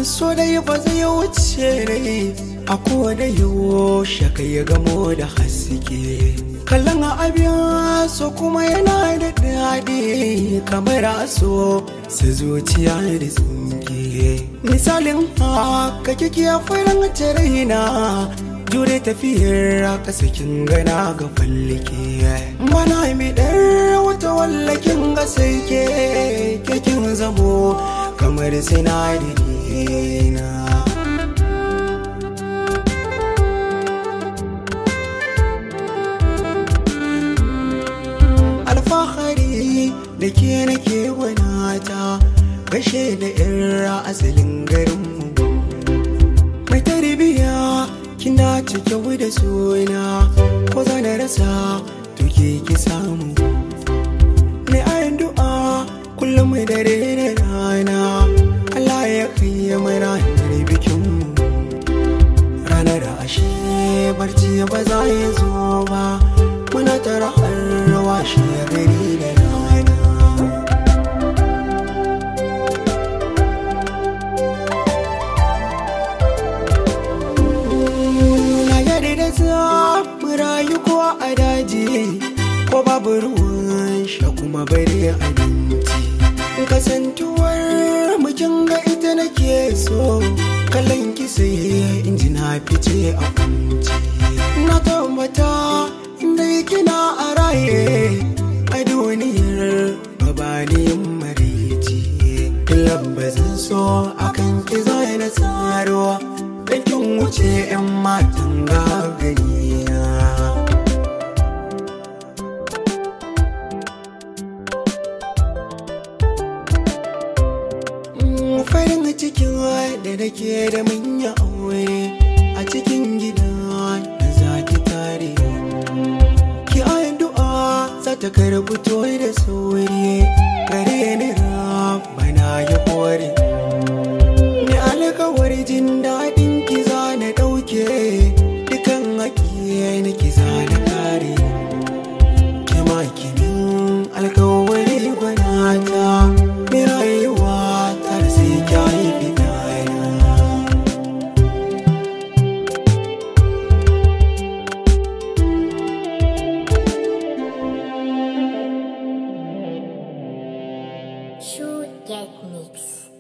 so dai ba zai wuce rai a kowane yaushe kai ya gamo da haske kallon abin so kuma yana da daɗi kamar aso su zuciya da tsinke misalin haka kike farin raina jure tafiyar kasa kin gana ga fallake mana mi dar wata wallakin ga sai ke kin zamo kamar sinadari na alfahari da ke nake gwanata gashe da irra asalin garinmu mai tarbiya kina cike da suna ko za na rasa tuke ki samu ne ayin du'a kullum mai dare da rana Allah ya kai mai ranar bikinmu ranar ashe barci ba za ya zo ba muna tara har rawa shi gari da rana na yare da za mu rayu ko a daji ko babu ruwan sha kuma bare abinci kasantuwar mukin ga ita nake so kallon kisa in ji na fice a kunci na tabbata inda kina a raye a duniyar babaniyin marici lambazin so akan ki zai na tsaro da kin wuce 'yan matan gagariya farin cikin da nake da manya aure a cikin gida da zaki tare ki ayin du'a za ta karbi toyi da sauri gare ni bana ya kore ni alkawar jin daɗin ki za na ɗauke dukan haƙi na ki za na kare ki ma kinin alkawari gwanata mi rayuwa ta sai ki haifi ɗaya Shoot Get Mix.